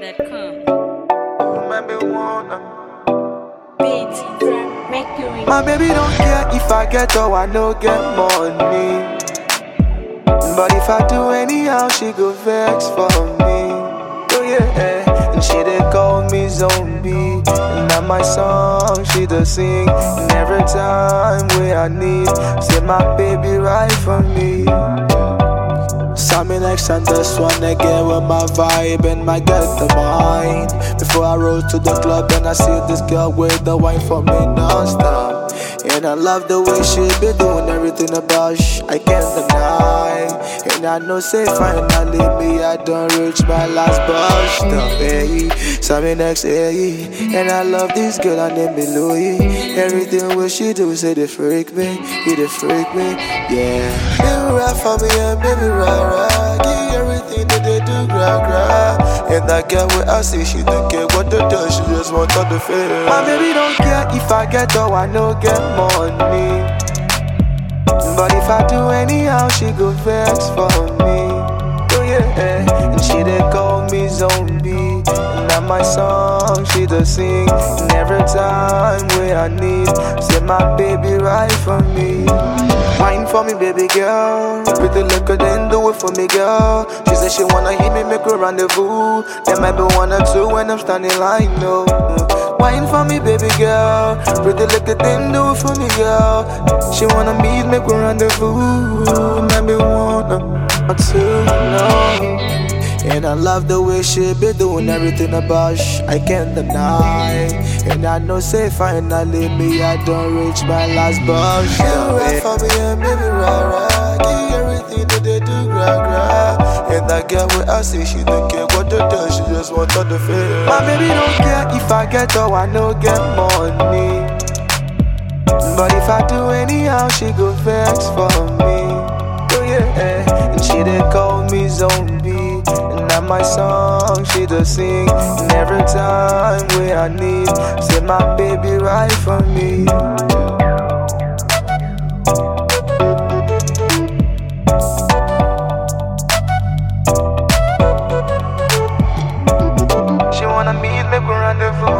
NigerDJ.com. Maybe wanna. Mercury. My baby don't care if I get or I no get money. But if I do anyhow, she go vex for me. Oh yeah, and she dey call me zombie. And now my song she does sing. And every time where I need, say my baby right for me. Sammy next and this one again with my vibe and my get the mind. Before I roll to the club and I see this girl with the wine for me non-stop. And I love the way she be doing everything about sh- I can't deny. And I know say finally me I done reach my last bus stop. Hey, Sammy next hey, and I love this girl I name me Louis. Everything what she do say they freak me, he they freak me, yeah. Baby ride for me and baby ride ride. Give everything that they do gra gra. And that girl with I see she don't care what they do, she just want all the feel. My baby don't care if I get or I no get money. But if I do anyhow, she go vex for me. Oh yeah, and she dey call me zombie. And now my song she does sing. And every time where I need, say my baby right for me. Wine for me, baby girl. Pretty liquor, then do it for me, girl. She said she wanna hit me, make a rendezvous. There might be one or two when I'm standing line, no. Wine for me, baby girl. Pretty liquor, then do it for me, girl. She wanna meet, make a rendezvous. Maybe one or two, no. And I love the way she be doing everything about sh- I can't deny. And I know say finally me I don't reach my last bus. She ride for me and baby rah rah. Give everything that they do gra gra. And that girl with I see she don't care what they do, she just want all the feel. My baby don't care if I get or I no get money. But if I do anyhow, she go vex for me. Oh yeah, and she dey call me zombie. And now my song she does sing. And every time where I need, say my baby right for me. She wanna meet me for rendezvous.